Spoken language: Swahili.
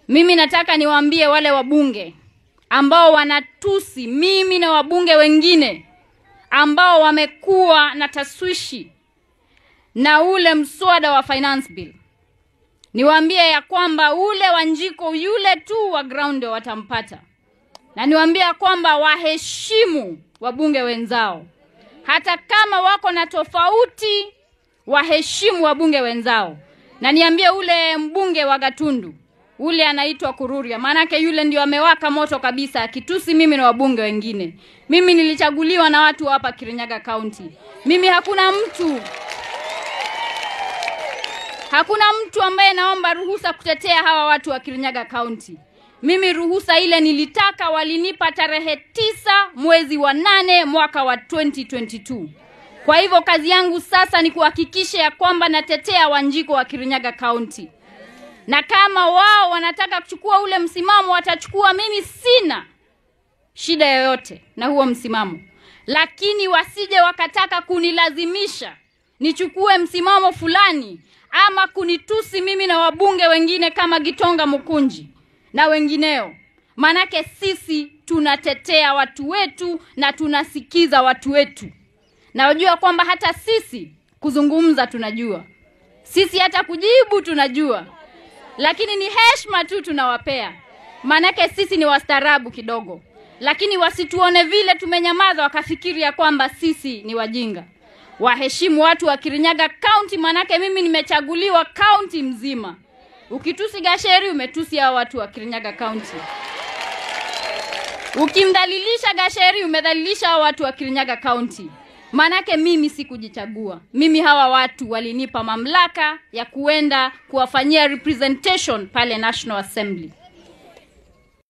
Mimi nataka niwaambie wale wabunge ambao wanatusi mimi na wabunge wengine ambao wamekuwa na taswishi na ule mswada wa finance bill, niwaambie ya kwamba ule Wanjiko yule tu wa ground ndio watampata, na niwaambie ya kwamba waheshimu wabunge wenzao, hata kama wako na tofauti, waheshimu wabunge wenzao. Na niambie ule mbunge wa Gatundu ule anaitwa Kururia, maanake yule ndio amewaka moto kabisa, akitusi mimi na wabunge wengine. Mimi nilichaguliwa na watu hapa Kirinyaga County. Mimi hakuna mtu hakuna mtu ambaye naomba ruhusa kutetea hawa watu wa Kirinyaga County. Mimi ruhusa ile nilitaka, walinipa tarehe tisa mwezi wa nane mwaka wa 2022. Kwa hivyo kazi yangu sasa ni kuhakikisha ya kwamba natetea Wanjiko wa Kirinyaga County na kama wao wanataka kuchukua ule msimamo watachukua. Mimi sina shida yoyote na huo msimamo, lakini wasije wakataka kunilazimisha nichukue msimamo fulani ama kunitusi mimi na wabunge wengine kama Gitonga Mukunji na wengineo. Manake sisi tunatetea watu wetu na tunasikiza watu wetu, na wajua kwamba hata sisi kuzungumza tunajua, sisi hata kujibu tunajua lakini ni heshima tu tunawapea, maanake sisi ni wastaarabu kidogo, lakini wasituone vile tumenyamaza wakafikiri ya kwamba sisi ni wajinga. Waheshimu watu wa Kirinyaga County, maanake mimi nimechaguliwa county mzima. Ukitusi Gasheri umetusi hao watu wa Kirinyaga County. Ukimdhalilisha Gasheri umedhalilisha hao watu wa Kirinyaga County. Manake mimi sikujichagua. Mimi hawa watu walinipa mamlaka ya kuenda kuwafanyia representation pale National Assembly.